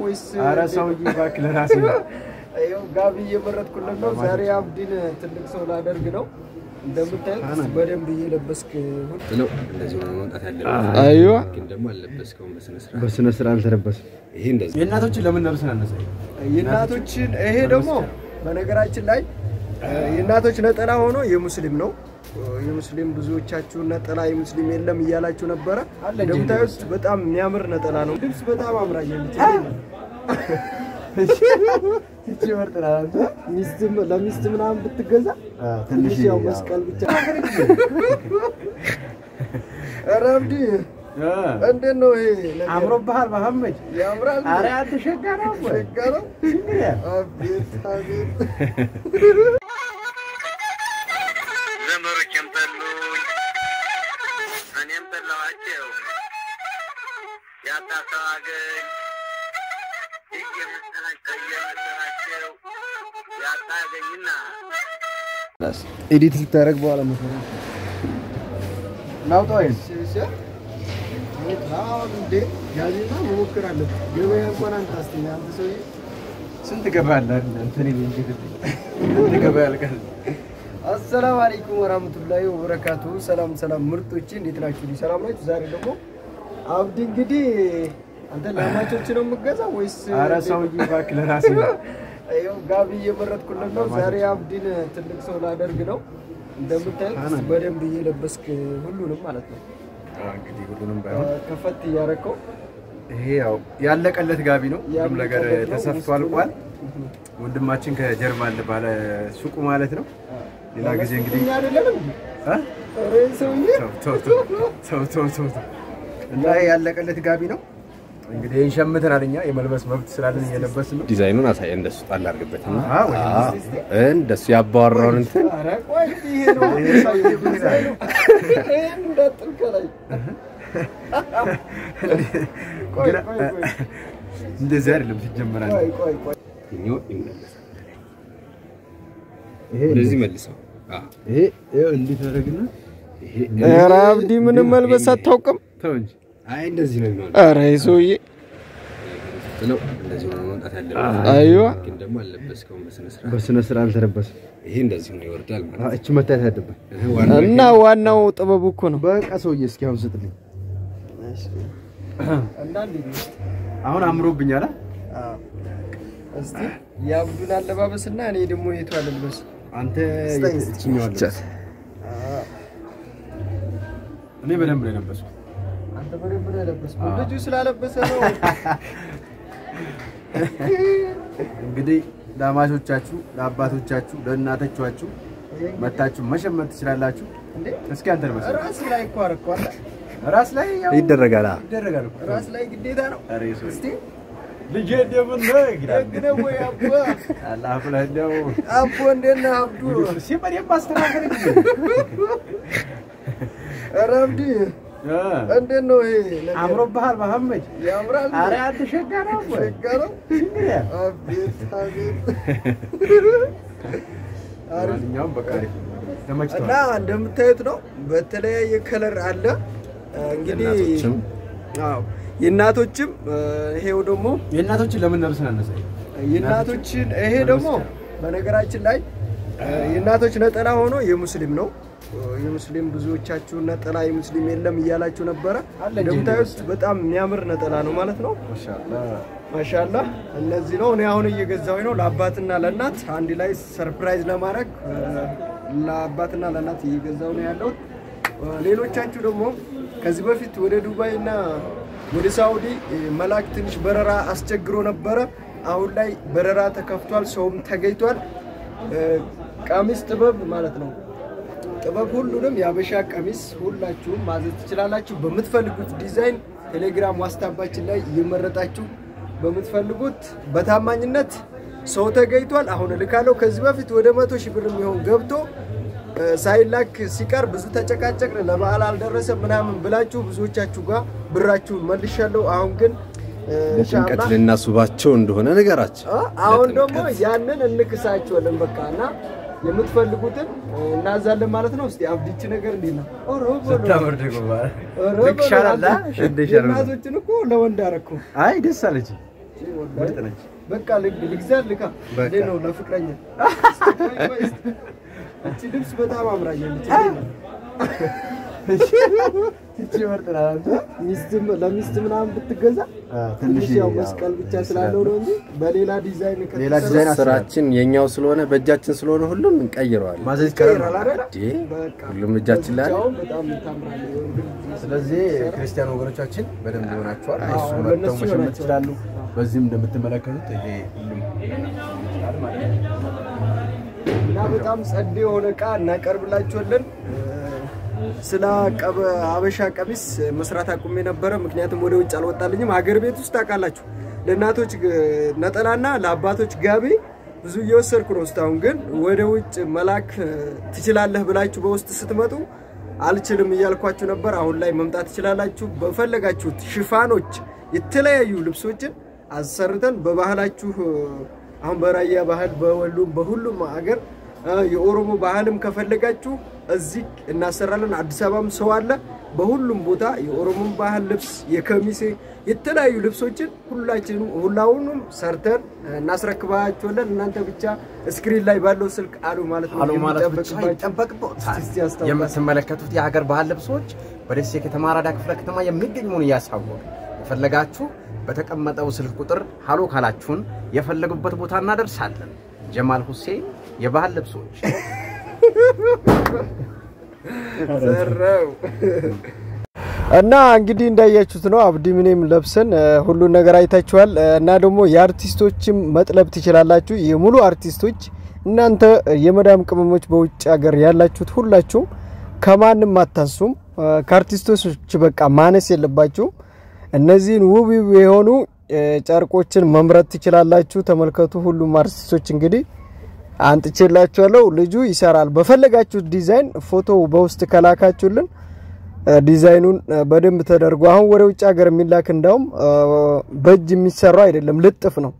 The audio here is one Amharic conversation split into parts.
ወይስ ኧረ ሰውዬ እባክህ ለራሴ ነው። ይኸው ጋቢ እየመረጥኩልን ነው። ዛሬ አብዲን ትልቅ ሰው ላደርግ ነው። እንደምታዩት በደንብ እየለበስክ ነው እንደዚህ ሆኖ መምጣት ያለበት። አይዋ ግን ደግሞ አልለበስከውም በስነ ስርዓት። በስነ ስርዓት አልተለበስም። ይሄ እንደዚህ የእናቶችን ለምን ለብሰን አነሳ? የእናቶችን ይሄ ደግሞ በነገራችን ላይ የእናቶች ነጠላ ሆኖ የሙስሊም ነው። የሙስሊም ብዙዎቻችሁ ነጠላ የሙስሊም የለም እያላችሁ ነበረ። እንደምታዩት በጣም የሚያምር ነጠላ ነው። ልብስ በጣም አምራኛለች። እቺ ምርጥ ናት። ሚስትም ለሚስት ምናምን ብትገዛ ትንሽ ያው መስቀል ብቻ ኧረ አብዲ እንዴት ነው ይሄ ነገር? አምሮብሃል መሐመድ። ያምራል። ኧረ አንተ ሸጋ ነው እኮ። ሸጋ ነው። አቤት አቤት ዘመዶቼም ጠሉኝ፣ እኔም ጠላኋቸው። ያጣ ሰው አገኝ እየመሰላቸው እየመሰላቸው ያጣ አገኝና ኤዲት ልታደርግ በኋላ መሰለኝ ናውጣው ይሄን እንዴ ጋዜጣ መሞክር አለብህ። ገበያ እንኳን አንተ አስተኛ አንተ ሰውዬ ስንት ገባለህ? እንትን እኔ እንግዲህ ስንት ገባ ያልቃል። አሰላም አለይኩም ወራህመቱላሂ ወበረካቱ። ሰላም ሰላም ምርጦቼ እንዴት ናችሁ? ሰላም ናችሁ? ዛሬ ደግሞ አብዲ እንግዲህ አንተ ለማቾች ነው የምገዛው ወይስ ኧረ ሰውዬ እባክህ ለራሴ ነው። ይኸው ጋቢ እየመረጥኩልን ነው። ዛሬ አብዲን ትልቅ ሰው ላደርግ ነው። እንደምታዩት በደንብ እየለበስክ ሁሉንም ማለት ነው እንግዲህ ሁሉንም ባይሆን ከፈት እያረከው ይሄ ያው ያለቀለት ጋቢ ነው። ሁሉም ነገር ያለቀለት ነው። ተሰፍቶ ውስጡ አልቋል። ላይ- ወንድማችን ከጀርባ አለ ባለ ሱቁ ማለት ነው። ሌላ ጊዜ እንግዲህ እኛ አይደለንም እንዴ? እ? ኧረ ሰውዬ ተው ተው ተው ተው ተው ተው ተው። እና ይሄ ያለቀለት ጋቢ ነው። እንግዲህ ይህን ሸምተናል እኛ የመልበስ መብት ስላለን እየለበስን ነው። ዲዛይኑን አሳየ እንደሱ ጣል አድርግበትና አዎ፣ ወይ እንደሱ ያባወራውን እንትን ኧረ ቆይ ይሄ ነው ዲዛይኑ። ይሄን እንዳጥል ከላይ ቆይ ግን ቆይ ቆይ እንደዚህ አይደለም ሲጀመር አለ። ቆይ ቆይ ቆይ ይኸው ይመለሳል። ይሄ እንደዚህ መልሰው። አዎ፣ ይሄ ይኸው እንዲህ ታደርግና ይሄ ኧረ አብዲ ምንም መልበስ አታውቅም። ተው እንጂ አይ እንደዚህ ነው የሚሆነው። ኧረ ይሄ ሰውዬ ነው እንደዚህ ሆኖ መምጣት ያለበት። አይዋ ግን ደግሞ አልለበስከውም በስነ ስርዓት። በስነ ስርዓት አልተለበስም። ይሄ እንደዚህ ሆኖ ይወርዳል ማለት ነው። እቺ መታየት አለበት። ይሄ ዋናው እና ዋናው ጥበቡ እኮ ነው። በቃ ሰውዬ እስኪ አሁን ስጥልኝ። እና እንዴት ነው? አሁን አምሮብኛል። አ? አዎ። እስቲ የአብዱን አለባበስ እና እኔ ደግሞ የቱ አልልበስ? አንተ ስጠኝ እስኪ። የትኛው አለ? እኔ በደንብ ነው የለበስኩት። አንተ በደንብ ነው የለበስከው። ልጁ ስላለበሰ ነው። እንግዲህ ለአማቾቻችሁ፣ ለአባቶቻችሁ፣ ለእናቶቻችሁ መታችሁ መሸመት ትችላላችሁ። እንዴ እስኪ አንተ ልበስ። ራስ ላይ እኮ አደረኩ አለ። ራስ ላይ ያው ይደረጋል። አዎ። ይደረጋል እኮ። ራስ ላይ ግዴታ ነው። ኧረ የሰው እስቲ ልጄ እንደምን ነህ ይላል። ደግ ነው ወይ አቦ? አላህ ብለህ እንደው አቦ እንዴት ነህ አብዱ? እስኪ በደንብ አስተካክል እንጂ። ኧረ አብዲ እ እንዴት ነው ይሄ ነገር? አምሮብሃል መሐመድ። ያምራል። ኧረ አንተ ሸጋ ነው እኮ። ሸጋ ነው። አቤት አቤት። አሪፍ ማንኛውም በቃ አሪፍ ነው። እና ተመችቶሃል። እንደምታዩት ነው። በተለያየ ከለር አለ። እንግዲህ የእናቶችም አዎ የእናቶችም ይሄው ደግሞ የእናቶችን ለምን ለብሰን አነሳ? የእናቶችን ይሄ ደግሞ በነገራችን ላይ የእናቶች ነጠላ ሆኖ የሙስሊም ነው። የሙስሊም ብዙዎቻችሁ ነጠላ የሙስሊም የለም እያላችሁ ነበረ። አለ እንጂ እንደምታዩት በጣም የሚያምር ነጠላ ነው ማለት ነው። ማሻአላህ ማሻላ እነዚህ ነው። እኔ አሁን እየገዛሁኝ ነው ለአባትና ለእናት አንድ ላይ ሰርፕራይዝ ለማድረግ እ፣ ለአባትና ለእናት እየገዛሁ ነው ያለሁት። እ፣ ሌሎቻችሁ ደግሞ ከዚህ በፊት ወደ ዱባይ እና ወደ ሳውዲ እ፣ መላክ ትንሽ በረራ አስቸግሮ ነበረ። አሁን ላይ በረራ ተከፍቷል፣ ሰውም ተገኝቷል። እ፣ ቀሚስ ጥበብ ማለት ነው ጥበብ ሁሉንም የአበሻ ቀሚስ ሁላችሁም ማዘዝ ትችላላችሁ። በምትፈልጉት ዲዛይን ቴሌግራም ዋትስአፓችን ላይ እየመረጣችሁ በምትፈልጉት በታማኝነት ሰው ተገኝቷል። አሁን እልካለሁ። ከዚህ በፊት ወደ መቶ ሺህ ብር የሚሆን ገብቶ እ፣ ሳይላክ ሲቀር ብዙ ተጨቃጨቅን። ለበዓል አልደረሰ ምናምን ብላችሁ ብዙዎቻችሁ ጋር ብራችሁን መልሻለሁ። አሁን ግን እ፣ ለጭንቀት ኢንሻአላህ ልናስባቸው እንደሆነ ነገራቸው። አ- አሁን ለጥምቀት። ደግሞ ያንን እንክሳቸዋለን በቃ እና የምትፈልጉትን እ፣ እናዛለን ማለት ነው። እስቲ አብዲች ነገር እንዴት ነው? ኦሮ በሎ። ስታምር ደግሞ ማለት ኦሮ ልክ በሎ። ይሻላል፣ አ? አንተ ሽንት ይሻላል። የእናቶችን እኮ ለወንድ አደረኩ። አይ ደስ አለች። ምርጥ ነች። በቃ ልግ ልግዛ ልካ በቃ። እንዴት ነው ለፍቅረኛ እቺ ልብስ በጣም አምራኛለች። እቺ ምርጥ ናት። ሚስትም ለሚስት ምናምን ብትገዛ አዎ፣ ትንሽ ያው ያው መስቀል ብቻ ስላለው ነው እንጂ በሌላ ዲዛይን ሌላ ከተሰራ ዲዛይን አስ- ስራችን የኛው ስለሆነ በእጃችን ስለሆነ ሁሉም እንቀይረዋለን። ማዘዝ ይቻላል ይቀይራል ማለት ነው። አይደል? እንዴ በቃ ሁሉም እጃችን ላይ አለ። ብቻውን በጣም ታምራለች። የወንድ ልጅ ስለዚህ ክርስቲያን ወገኖቻችን በደንብ ይሆናቸዋል። አዎ፣ እሱ ለእነሱ መጥተው መሸመት ይሆናቸዋል። ይችላሉ። በዚህም እንደምትመለከቱት ይሄ ሁሉም ይችላል ማለት ነው። እና በጣም ጸድ የሆነ እቃ እናቀርብላችኋለን። ስለ ቀበ አበሻ ቀሚስ መስራት አቁሜ ነበረ፣ ምክንያቱም ወደ ውጭ አልወጣልኝም። ሀገር ቤት ውስጥ ታውቃላችሁ፣ ለእናቶች ግ- ነጠላና ለአባቶች ጋቢ ብዙ እየወሰድኩ ነው እስካሁን። ግን ወደ ውጭ መላክ እ, ትችላለህ ብላችሁ በውስጥ ስትመጡ አልችልም እያልኳችሁ ነበር። አሁን ላይ መምጣት ትችላላችሁ። በፈለጋችሁት ሽፋኖች፣ የተለያዩ ልብሶችን አሰርተን በባህላችሁ እ, አሁን በራያ ባህል በወሎም በሁሉም ሀገር እ፣ የኦሮሞ ባህልም ከፈለጋችሁ እዚህ እናሰራለን። አዲስ አበባም ሰው አለ። በሁሉም ቦታ የኦሮሞን ባህል ልብስ፣ የከሚሴ የተለያዩ ልብሶችን ሁላችንም ሁላውንም ሰርተን እ፣ እናስረክባችኋለን። እናንተ ብቻ ስክሪን ላይ ባለው ስልክ አሉ ማለት ነው አሉ ማለት ብቻ የሚጠበቅባችሁ። ይጠበቅበታል። እስቲ ያስታውቃል። የምትመለከቱት የሀገር ባህል ልብሶች በደሴ ከተማ አራዳ ክፍለ ከተማ የሚገኙን እያሳወቅ የፈለጋችሁ በተቀመጠው ስልክ ቁጥር ሀሎ ካላችሁን የፈለጉበት ቦታ እናደርሳለን። ጀማል ሁሴን የባህል ልብሶች ዘረው እና እንግዲህ እንዳያችሁት ነው አብዲ ምኔም ለብሰን እ፣ ሁሉን ነገር አይታችኋል። እ፣ እና ደግሞ የአርቲስቶችም መጥለብ ትችላላችሁ። የሙሉ አርቲስቶች እናንተ እ፣ የመዳም ቅመሞች በውጭ ሀገር ያላችሁት ሁላችሁም ከማንም አታንሱም። እ፣ ከአርቲስቶች በቃ ማነስ የለባችሁም። እነዚህን ውብ ውብ የሆኑ እ፣ ጨርቆችን መምረጥ ትችላላችሁ። ተመልከቱ። ሁሉም አርቲስቶች እንግዲህ አንጥቼላችኋለሁ። ልጁ ይሰራል። በፈለጋችሁት ዲዛይን ፎቶ በውስጥ ከላካችሁልን እ፣ ዲዛይኑን እ፣ በደንብ ተደርጎ አሁን ወደ ውጭ ሀገር የሚላክ እንዳውም እ፣ በእጅ የሚሰራው አይደለም፣ ልጥፍ ነው።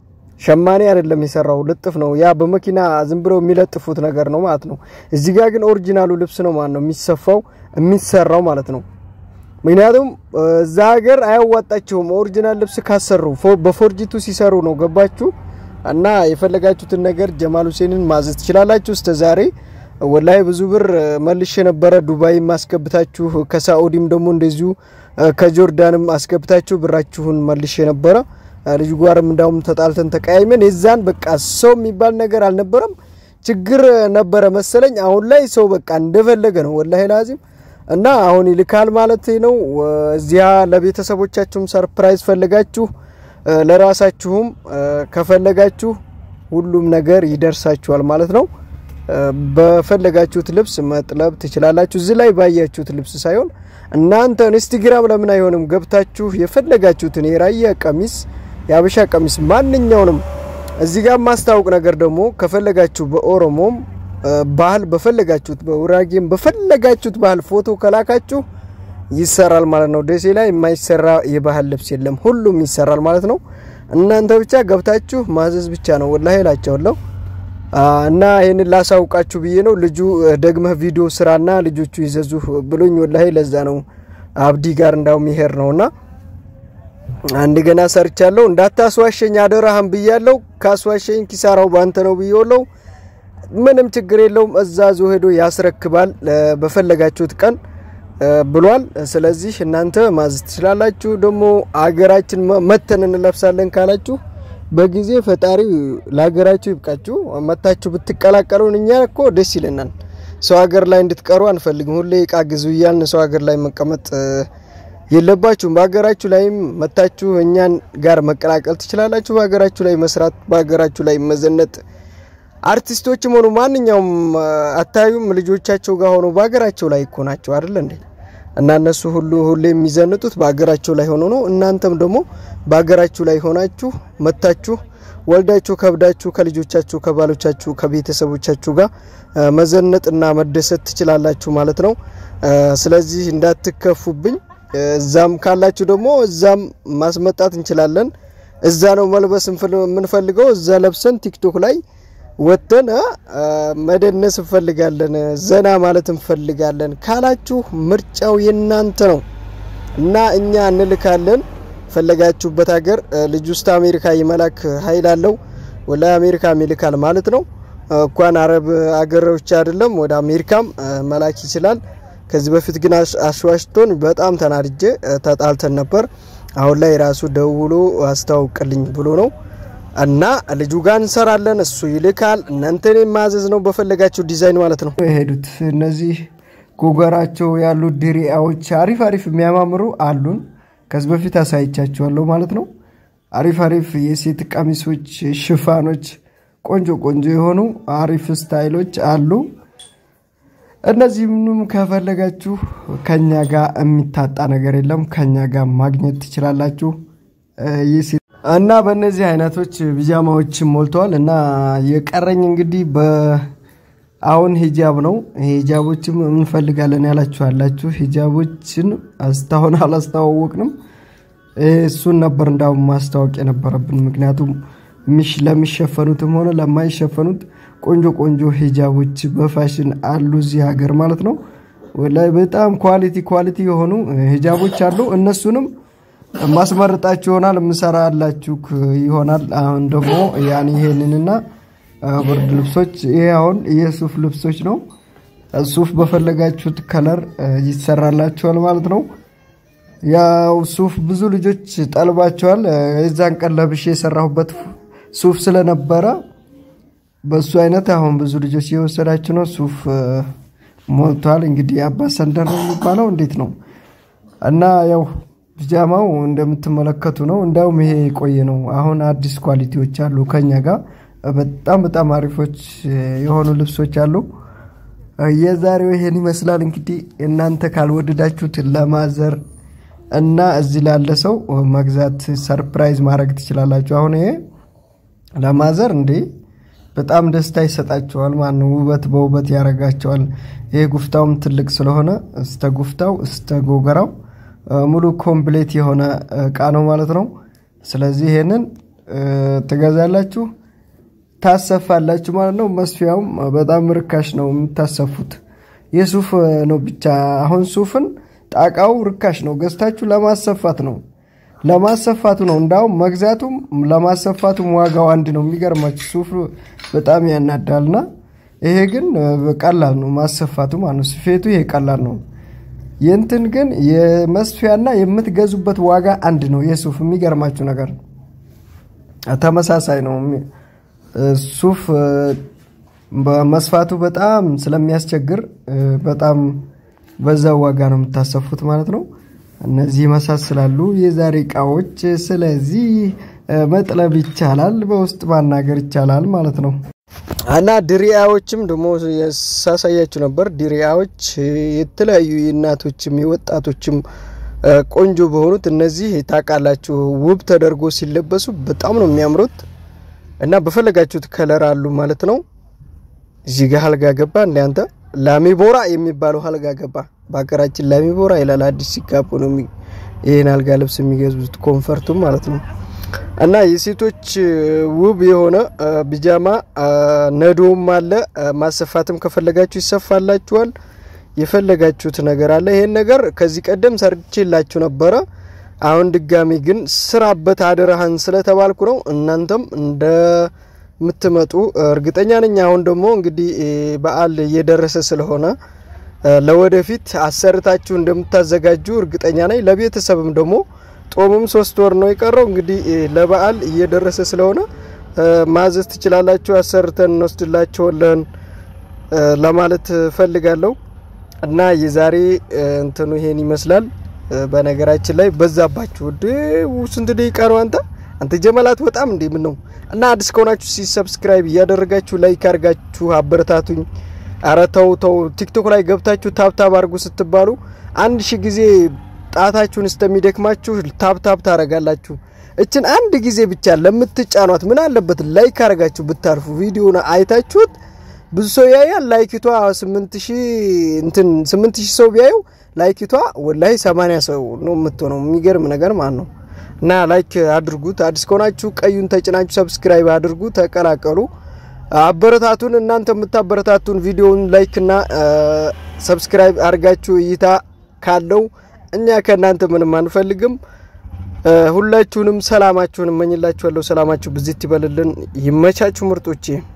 ሸማኔ አይደለም የሰራው ልጥፍ ነው። ያ በመኪና ዝም ብለው የሚለጥፉት ነገር ነው ማለት ነው። እዚህ ጋር ግን ኦሪጂናሉ ልብስ ነው ማለት ነው የሚሰፋው የሚሰራው ማለት ነው። ምክንያቱም እ፣ እዛ ሀገር አያዋጣቸውም። ኦሪጂናል ልብስ ካሰሩ ፎ- በፎርጂቱ ሲሰሩ ነው ገባችሁ። እና የፈለጋችሁትን ነገር ጀማል ሁሴንን ማዘዝ ትችላላችሁ። እስከ ዛሬ ወላሂ ብዙ ብር እ፣ መልሼ ነበረ። ዱባይም አስገብታችሁ ከሳኡዲም ደግሞ እንደዚሁ እ፣ ከጆርዳንም አስገብታችሁ ብራችሁን መልሼ ነበረ። እ፣ ልጁ ጋርም እንዳውም ተጣልተን ተቀያይመን የዛን በቃ ሰው የሚባል ነገር አልነበረም። ችግር ነበረ መሰለኝ። አሁን ላይ ሰው በቃ እንደፈለገ ነው ወላሂ ላዚም እና አሁን ይልካል ማለት ነው። እዚያ ለቤተሰቦቻችሁም ሰርፕራይዝ ፈለጋችሁ እ፣ ለራሳችሁም እ፣ ከፈለጋችሁ ሁሉም ነገር ይደርሳችኋል ማለት ነው። እ፣ በፈለጋችሁት ልብስ መጥለብ ትችላላችሁ። እዚህ ላይ ባያችሁት ልብስ ሳይሆን እናንተ ኢንስታግራም ለምን አይሆንም ገብታችሁ የፈለጋችሁትን የራያ ቀሚስ፣ የአበሻ ቀሚስ ማንኛውንም እዚህ ጋር ማስታወቅ ነገር ደግሞ ከፈለጋችሁ በኦሮሞም እ፣ ባህል በፈለጋችሁት በውራጌም በፈለጋችሁት ባህል ፎቶ ከላካችሁ ይሰራል ማለት ነው። ደሴ ላይ የማይሰራ የባህል ልብስ የለም፣ ሁሉም ይሰራል ማለት ነው። እናንተ ብቻ ገብታችሁ ማዘዝ ብቻ ነው። ወላሂ እላቸዋለሁ አ፣ እና ይህንን ላሳውቃችሁ ብዬ ነው። ልጁ እ፣ ደግመህ ቪዲዮ ስራና ልጆቹ ይዘዙ ብሎኝ ወላሂ ለዛ ነው አብዲ ጋር እንዳውም ይሄር ነውና አንድ ገና ሰርቻለሁ። እንዳታስዋሸኝ አደራህም ብያለሁ። ካስዋሸኝ ኪሳራው ባንተ ነው ብዬለው። ምንም ችግር የለውም። እዛ ዞ ሄዶ ያስረክባል እ፣ በፈለጋችሁት ቀን እ፣ ብሏል። ስለዚህ እናንተ ማዘዝ ትችላላችሁ። ደግሞ አገራችን መ- መተን እንለብሳለን ካላችሁ በጊዜ ፈጣሪ ለሀገራችሁ ይብቃችሁ። መታችሁ ብትቀላቀሉን እኛ እኮ ደስ ይለናል። ሰው ሀገር ላይ እንድትቀሩ አንፈልግም። ሁሌ እቃ ግዙ እያልን ሰው ሀገር ላይ መቀመጥ እ፣ የለባችሁም። በሀገራችሁ ላይም መታችሁ እኛን ጋር መቀላቀል ትችላላችሁ። በሀገራችሁ ላይ መስራት፣ በሀገራችሁ ላይ መዘነጥ አርቲስቶችም ሆኑ ማንኛውም አ፣ አታዩም ልጆቻቸው ጋር ሆኖ በሀገራቸው ላይ እኮ ናቸው አይደል እንዴ? እና እነሱ ሁሉ ሁሌ የሚዘንጡት በሀገራቸው ላይ ሆኖ ነው። እናንተም ደግሞ በሀገራችሁ ላይ ሆናችሁ መታችሁ ወልዳችሁ ከብዳችሁ ከልጆቻችሁ ከባሎቻችሁ ከቤተሰቦቻችሁ ጋር አ፣ መዘነጥና መደሰት ትችላላችሁ ማለት ነው። አ፣ ስለዚህ እንዳትከፉብኝ። አ፣ እዛም ካላችሁ ደግሞ እዛም ማስመጣት እንችላለን። እዛ ነው መልበስ እንፈል- የምንፈልገው። እዛ ለብሰን ቲክቶክ ላይ ወጥተን አ፣ መደነስ እንፈልጋለን፣ ዘና ማለት እንፈልጋለን ካላችሁ ምርጫው የናንተ ነው እና እኛ እንልካለን። ፈለጋችሁበት ሀገር ልጅ ውስጥ አሜሪካ የመላክ ኃይል አለው። ወላ አሜሪካ ይልካል ማለት ነው። እንኳን አረብ አገሮች አይደለም ወደ አሜሪካም መላክ ይችላል። ከዚህ በፊት ግን አሽዋሽቶን በጣም ተናድጄ ተጣልተን ነበር። አሁን ላይ ራሱ ደውሎ አስተዋውቅልኝ ብሎ ነው እና ልጁ ጋር እንሰራለን። እሱ ይልካል። እናንተን የማዘዝ ነው በፈለጋችሁ ዲዛይን ማለት ነው የሄዱት እነዚህ ጎገራቸው ያሉ ድሪያዎች አሪፍ አሪፍ የሚያማምሩ አሉን። ከዚህ በፊት አሳይቻቸዋለሁ ማለት ነው። አሪፍ አሪፍ የሴት ቀሚሶች፣ ሽፋኖች፣ ቆንጆ ቆንጆ የሆኑ አሪፍ ስታይሎች አሉ። እነዚህም ከፈለጋችሁ ከኛ ጋር የሚታጣ ነገር የለም። ከኛ ጋር ማግኘት ትችላላችሁ። እና በእነዚህ አይነቶች ቢጃማዎች ሞልተዋል። እና የቀረኝ እንግዲህ አሁን ሂጃብ ነው። ሂጃቦችም እንፈልጋለን ያላችሁ አላችሁ። ሂጃቦችን እስካሁን አላስተዋወቅንም። እሱን ነበር እንዳውም ማስታወቅ የነበረብን። ምክንያቱም ለሚሸፈኑትም ሆነ ለማይሸፈኑት ቆንጆ ቆንጆ ሂጃቦች በፋሽን አሉ እዚህ ሀገር ማለት ነው። ላይ በጣም ኳሊቲ ኳሊቲ የሆኑ ሂጃቦች አሉ። እነሱንም ማስመርጣችሁ ይሆናል፣ ምሰራ አላችሁ ይሆናል። አሁን ደግሞ ያን ይሄንንና ብርድ ልብሶች ይሄ አሁን የሱፍ ልብሶች ነው። ሱፍ በፈለጋችሁት ከለር ይሰራላችኋል ማለት ነው። ያው ሱፍ ብዙ ልጆች ጠልባቸዋል። የዛን ቀን ለብሼ የሰራሁበት ሱፍ ስለነበረ በሱ አይነት አሁን ብዙ ልጆች እየወሰዳችሁ ነው። ሱፍ ሞልቷል። እንግዲህ አባ ሰንደር ነው የሚባለው እንዴት ነው እና ያው ፒጃማው እንደምትመለከቱ ነው። እንዲያውም ይሄ የቆየ ነው። አሁን አዲስ ኳሊቲዎች አሉ ከኛ ጋር በጣም በጣም አሪፎች የሆኑ ልብሶች አሉ። የዛሬው ይሄን ይመስላል። እንግዲህ እናንተ ካልወደዳችሁት ለማዘር እና እዚህ ላለ ሰው መግዛት ሰርፕራይዝ ማድረግ ትችላላችሁ። አሁን ይሄ ለማዘር እንዴ በጣም ደስታ ይሰጣቸዋል። ማን ውበት በውበት ያደርጋቸዋል። ይሄ ጉፍታውም ትልቅ ስለሆነ እስተ ጉፍታው እስተ ጎገራው ሙሉ ኮምፕሌት የሆነ እቃ ነው ማለት ነው። ስለዚህ ይሄንን ትገዛላችሁ ታሰፋላችሁ ማለት ነው። መስፊያውም በጣም ርካሽ ነው የምታሰፉት። የሱፍ ነው ብቻ አሁን ሱፍን ጣቃው ርካሽ ነው። ገዝታችሁ ለማሰፋት ነው ለማሰፋቱ ነው። እንዳውም መግዛቱም ለማሰፋቱም ዋጋው አንድ ነው። የሚገርማችሁ ሱፍ በጣም ያናዳልና ይሄ ግን ቀላል ነው ማሰፋቱ ማለት ነው። ስፌቱ ይሄ ቀላል ነው። የእንትን ግን የመስፊያና የምትገዙበት ዋጋ አንድ ነው። የሱፍ የሚገርማችሁ ነገር ተመሳሳይ ነው። ሱፍ በመስፋቱ በጣም ስለሚያስቸግር በጣም በዛ ዋጋ ነው የምታሰፉት ማለት ነው። እነዚህ ይመሳስላሉ የዛሬ እቃዎች። ስለዚህ መጥለብ ይቻላል፣ በውስጥ ማናገር ይቻላል ማለት ነው። እና ድሪያዎችም ደግሞ ሳሳያችሁ ነበር። ድሪያዎች የተለያዩ የእናቶችም የወጣቶችም ቆንጆ በሆኑት እነዚህ ታውቃላችሁ፣ ውብ ተደርጎ ሲለበሱ በጣም ነው የሚያምሩት እና በፈለጋችሁት ከለር አሉ ማለት ነው። እዚህ ጋር አልጋ ገባ እንደ አንተ ላሚቦራ የሚባለው አልጋ ገባ። በሀገራችን ላሚቦራ ይላል። አዲስ ሲጋቡ ነው ይህን አልጋ ልብስ የሚገዙት ኮንፈርቱም ማለት ነው። እና የሴቶች ውብ የሆነ ቢጃማ ነዶም አለ። ማሰፋትም ከፈለጋችሁ ይሰፋላችኋል። የፈለጋችሁት ነገር አለ። ይሄን ነገር ከዚህ ቀደም ሰርቼላችሁ ነበረ። አሁን ድጋሚ ግን ስራበት አደራህን ስለተባልኩ ነው። እናንተም እንደምትመጡ እርግጠኛ ነኝ። አሁን ደግሞ እንግዲህ በዓል እየደረሰ ስለሆነ ለወደፊት አሰርታችሁ እንደምታዘጋጁ እርግጠኛ ነኝ። ለቤተሰብም ደግሞ ጦሙም ሶስት ወር ነው የቀረው። እንግዲህ ለበዓል እየደረሰ ስለሆነ ማዘዝ ትችላላችሁ። አሰርተን እንወስድላችኋለን ለማለት ፈልጋለሁ። እና የዛሬ እንትኑ ይሄን ይመስላል። በነገራችን ላይ በዛባችሁ ድ ስንት ደቂቃ ነው አንተ አንተ ጀመላት በጣም እንዴ ምን ነው እና አዲስ ከሆናችሁ ሲ ሰብስክራይብ እያደረጋችሁ ላይክ አድርጋችሁ አበረታቱኝ። ኧረ ተው ተው ቲክቶክ ላይ ገብታችሁ ታብታብ አድርጉ ስትባሉ አንድ ሺህ ጊዜ ጣታችሁን እስከሚደክማችሁ ታብታብ ታረጋላችሁ። እችን አንድ ጊዜ ብቻ ለምትጫኗት ምን አለበት ላይክ አድርጋችሁ ብታርፉ። ቪዲዮን አይታችሁት ብዙ ሰው ያያል። ላይኪቷ ስምንት ሺህ እንትን ስምንት ሺህ ሰው ቢያየው ላይኪቷ ወላሂ ሰማንያ ሰው ነው የምትሆነው። የሚገርም ነገር ማለት ነው። እና ላይክ አድርጉት። አዲስ ከሆናችሁ ቀዩን ተጭናችሁ ሰብስክራይብ አድርጉ፣ ተቀላቀሉ፣ አበረታቱን። እናንተ የምታበረታቱን ቪዲዮውን ላይክ እና ሰብስክራይብ አድርጋችሁ እይታ ካለው እኛ ከእናንተ ምንም አንፈልግም። ሁላችሁንም ሰላማችሁን እመኝላችኋለሁ። ሰላማችሁ ብዝት ይበልልን። ይመቻችሁ ምርጦቼ።